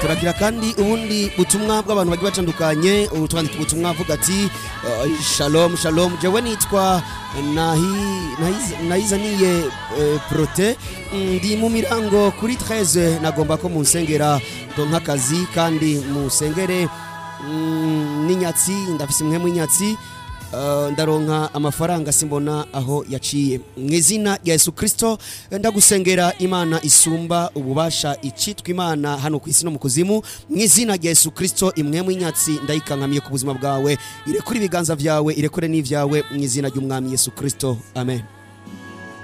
turagira kandi ubundi butumwa bw'abantu bagiye batandukanye ubu twandika ubutumwa avuga ati eh, shalom shalom jewe nitwa Nahi- Nahiz- nayizaniye eh, prote ndi mu mirango kuri 13 nagomba ko munsengera donka akazi kandi musengere mm, n'inyatsi ndafise imwe mu inyatsi Uh, ndaronka amafaranga simbona aho yaciye mu izina rya yesu kirisito ndagusengera imana isumba ububasha icitwa imana hano ku isi no mu kuzimu mu izina rya yesu kirisito imwe mu inyatsi ndayikankamiye ku buzima bwawe irekure ibiganza byawe irekure n'ibyawe mu izina ry'umwami yesu kirisito amen